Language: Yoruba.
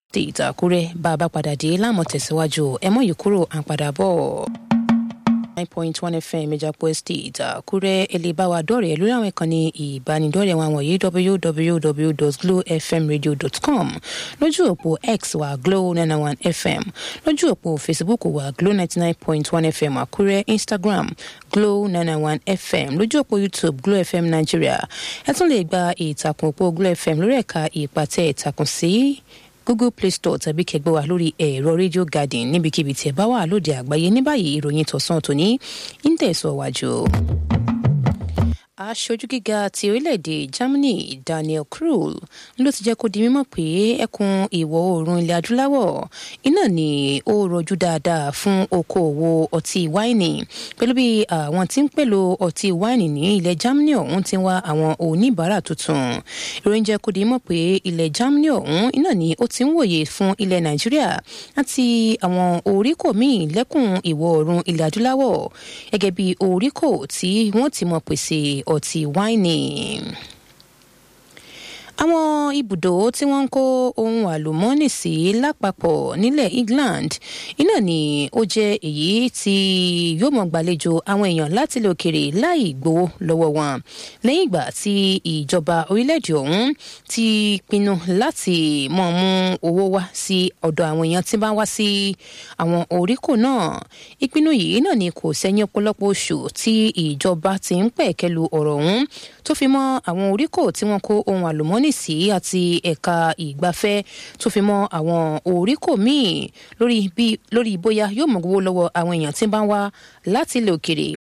state àkúrẹ́ bá a bá padà dé láàmú tẹ̀síwájú ẹ mọ̀ yìí kúrò à ń padà bọ̀. nine point one fm ìjàpọ̀ estate àkúrẹ́ ẹlẹ́bàwá dọ́rẹ̀ẹ́ lórí àwọn ìkànnì ìbánidọ́rẹ̀ẹ́ wọn wọ̀nyí www.glowfmradio.com lójú òpó x wa glow nine one fm lójú òpó facebook wa glow ninety nine point one fm àkúrẹ́ instagram glow nine one fm lójú òpó youtube glow fm nigeria ẹ tún lè gba ìtàkùn òpó glow fm lórí ẹ̀ka ìpàtẹ ìtàkùn sí google play store tàbí kẹgbẹ́ wa lórí ẹ̀rọ radio garden níbikíbi tí ẹ bá wà lóde àgbáyé ní báyìí ìròyìn tọ̀sán tòní ń tẹ̀síwájú. aṣojú gíga ti orílẹ̀-èdè germany daniel krul ló ti jẹ́ kó di mímọ̀ pé ẹkùn ìwọ̀ oòrùn ilẹ̀ adúláwọ̀ iná ni ó rọjú dáadáa fún okòòwò ọtí wáìnì pẹ̀lú bí àwọn tí ń pèlò ọtí wáìnì ní ilẹ̀ germany ọ̀hún ti ń wá àwọn oníbàárà tuntun ìròyìn jẹ́ kó di mímọ̀ pé ilẹ̀ germany ọ̀hún iná ni ó ti ń wòye fún ilẹ̀ nàìjíríà àti àwọn oríkò míì lẹ́kùn ìwọ̀ oòrùn ilẹ̀ adúláwọ̀ gẹ́gẹ́ bí oríkò tí wọ́n ti mọ̀ pèsè ọtí wáìnì àwọn ibùdó tí wọ́n ń kó ohun àlùmọ́ọ́nì sí lápapọ̀ nílẹ̀ england iná ni ó jẹ́ èyí tí yóò mọ̀ gbàlejò àwọn èèyàn láti ilẹ̀ òkèrè láì gbowó lọ́wọ́ wọn lẹ́yìn ìgbà tí ìjọba orílẹ̀-èdè ọ̀hún ti pinnu láti mọ̀ mú owó wá sí ọ̀dọ̀ àwọn èèyàn tí bá wá sí àwọn oríkò náà ìpinnu yìí náà ni kò sẹ́yìn ọ̀pọ̀lọpọ̀ oṣù tí ìjọba ti ń pẹ̀kẹ́lu ọ̀rọ̀ ọ̀hún tó fi mọ́ àwọn oríkò tí wọ́n kó ohun àlùmọ́ọ́nì sí àti ẹ̀ka ìgbafẹ́ tó fi mọ́ àwọn oríkò míì lórí bí lórí bóyá yóò mọ̀ gbowó lọ́wọ́ àwọn èèyàn tí ń bá ń wá láti ilẹ̀ òkèrè